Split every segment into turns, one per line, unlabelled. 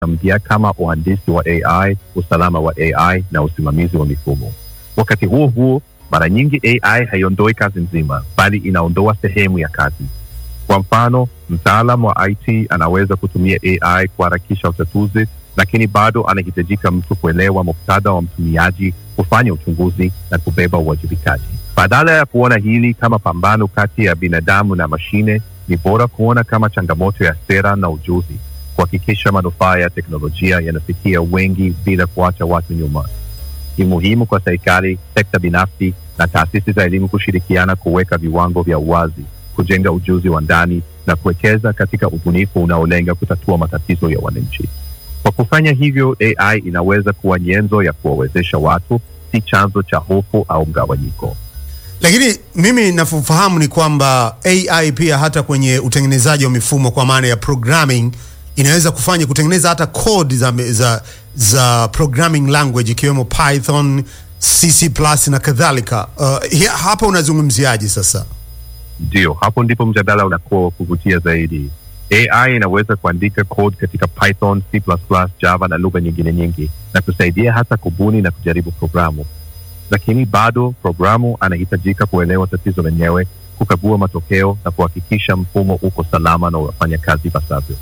mpya kama uhandisi wa AI, usalama wa AI na usimamizi wa mifumo. Wakati huo huo, mara nyingi AI haiondoi kazi nzima, bali inaondoa sehemu ya kazi. Kwa mfano, mtaalam wa IT anaweza kutumia AI kuharakisha utatuzi, lakini bado anahitajika mtu kuelewa muktadha wa mtumiaji, kufanya uchunguzi na kubeba uwajibikaji. Badala ya kuona hili kama pambano kati ya binadamu na mashine, ni bora kuona kama changamoto ya sera na ujuzi, kuhakikisha manufaa ya teknolojia yanafikia wengi bila kuacha watu nyuma. Ni muhimu kwa serikali, sekta binafsi na taasisi za elimu kushirikiana kuweka viwango vya uwazi, kujenga ujuzi wa ndani na kuwekeza katika ubunifu unaolenga kutatua matatizo ya wananchi. Kwa kufanya hivyo, AI inaweza kuwa nyenzo ya kuwawezesha watu, si chanzo cha hofu au mgawanyiko.
Lakini mimi navyofahamu ni kwamba AI pia hata kwenye utengenezaji wa mifumo kwa maana ya programming inaweza kufanya kutengeneza hata code za, za, za programming language ikiwemo Python, CC+ na kadhalika. Uh, hi- hapa unazungumziaje sasa?
Ndio, hapo ndipo mjadala unakuwa wa kuvutia zaidi. AI inaweza kuandika code katika Python, C++, Java na lugha nyingine nyingi na kusaidia hata kubuni na kujaribu programu, lakini bado programu anahitajika kuelewa tatizo lenyewe, kukagua matokeo na kuhakikisha mfumo uko salama na unafanya kazi ipasavyo.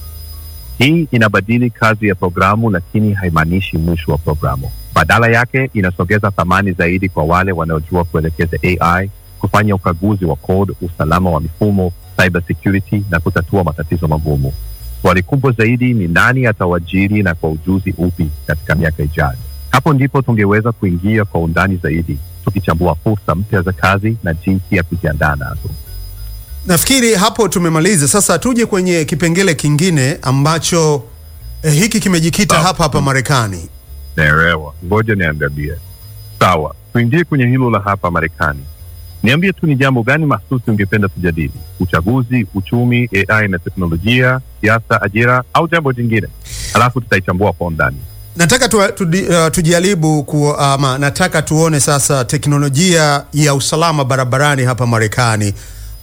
Hii inabadili kazi ya programu, lakini haimaanishi mwisho wa programu. Badala yake, inasogeza thamani zaidi kwa wale wanaojua kuelekeza AI, kufanya ukaguzi wa code, usalama wa mifumo, cyber security na kutatua matatizo magumu. Swali kubwa zaidi ni nani atawajiri na kwa ujuzi upi katika miaka ijayo. Hapo ndipo tungeweza kuingia kwa undani zaidi, tukichambua fursa mpya za kazi na jinsi ya kujiandaa nazo.
Nafikiri hapo tumemaliza. Sasa tuje kwenye kipengele kingine ambacho eh, hiki kimejikita
Sawa.
hapa hapa Marekani.
Naelewa, ngoja niangalie. Sawa, tuingie kwenye hilo la hapa Marekani. Niambie tu ni jambo gani mahsusi ungependa tujadili? Uchaguzi, uchumi, AI na teknolojia, siasa, ajira au jambo jingine? Halafu tutaichambua kwa undani.
Nataka tu, tu, uh, tujaribu ku, ama nataka tuone sasa teknolojia ya usalama barabarani hapa Marekani.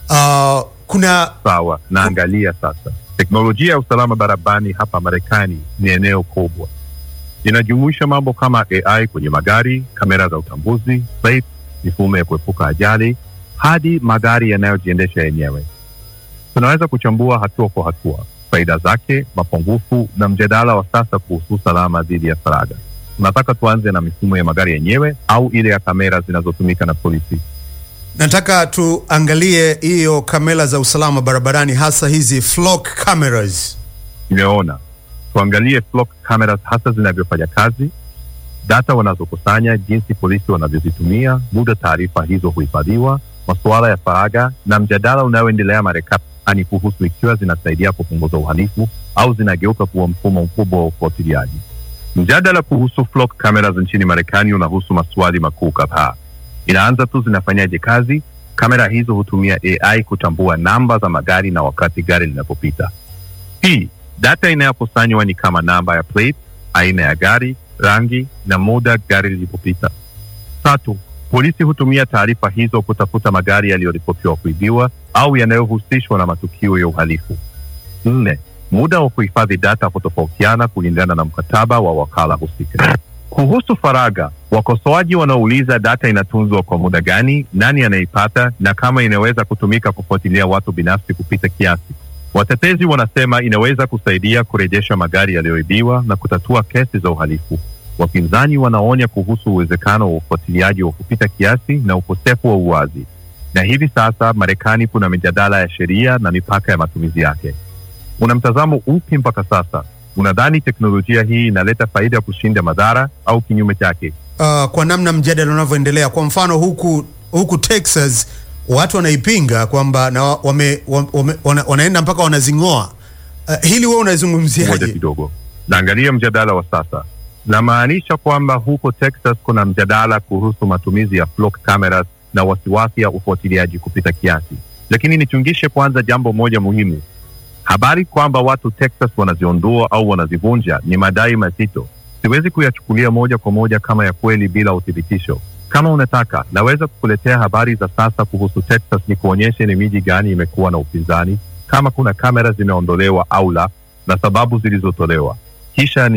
Uh, kuna
Sawa, naangalia sasa. Teknolojia ya usalama barabarani hapa Marekani ni eneo kubwa, inajumuisha mambo kama AI kwenye magari, kamera za utambuzi, plates, mifumo ya kuepuka ajali, hadi magari yanayojiendesha yenyewe. Tunaweza kuchambua hatua kwa hatua faida zake, mapungufu na mjadala wa sasa kuhusu usalama dhidi ya faragha. Tunataka tuanze na mifumo ya magari yenyewe au ile ya kamera zinazotumika na polisi?
nataka tuangalie hiyo kamera za usalama barabarani, hasa hizi flock cameras.
Nimeona tuangalie flock cameras hasa zinavyofanya kazi, data wanazokusanya, jinsi polisi wanavyozitumia, muda taarifa hizo huhifadhiwa, masuala ya faragha na mjadala unaoendelea Marekani kuhusu ikiwa zinasaidia kupunguza uhalifu au zinageuka kuwa mfumo mkubwa wa ufuatiliaji. Mjadala kuhusu flock cameras nchini Marekani unahusu maswali makuu kadhaa. Inaanza tu, zinafanyaje kazi? Kamera hizo hutumia AI kutambua namba za magari na wakati gari linapopita. Pili, data inayokusanywa ni kama namba ya plate, aina ya gari, rangi na muda gari lilipopita. Tatu, polisi hutumia taarifa hizo kutafuta magari yaliyoripotiwa kuibiwa au yanayohusishwa na matukio ya uhalifu. Nne, muda wa kuhifadhi data hutofautiana kulingana na mkataba wa wakala husika. Kuhusu faragha, wakosoaji wanauliza data inatunzwa kwa muda gani, nani anaipata, na kama inaweza kutumika kufuatilia watu binafsi kupita kiasi. Watetezi wanasema inaweza kusaidia kurejesha magari yaliyoibiwa na kutatua kesi za uhalifu. Wapinzani wanaonya kuhusu uwezekano wa ufuatiliaji wa kupita kiasi na ukosefu wa uwazi. Na hivi sasa Marekani kuna mijadala ya sheria na mipaka ya matumizi yake. Una mtazamo upi mpaka sasa? Unadhani teknolojia hii inaleta faida kushinda madhara au kinyume chake?
Uh, kwa namna mjadala unavyoendelea, kwa mfano huku huku Texas watu wanaipinga kwamba na wame, wame, wana, wanaenda mpaka wanazing'oa. Uh, hili wewe
Ngoja
unazungumziaje?
kidogo, naangalia mjadala wa sasa. Namaanisha kwamba huko Texas kuna mjadala kuhusu matumizi ya flock cameras na wasiwasi ya ufuatiliaji kupita kiasi, lakini nichungishe kwanza jambo moja muhimu. Habari kwamba watu Texas wanaziondoa au wanazivunja ni madai mazito, siwezi kuyachukulia moja kwa moja kama ya kweli bila uthibitisho. Kama unataka, naweza kukuletea habari za sasa kuhusu Texas, ni kuonyeshe ni miji gani imekuwa na upinzani, kama kuna kamera zimeondolewa au la, na sababu zilizotolewa. kisha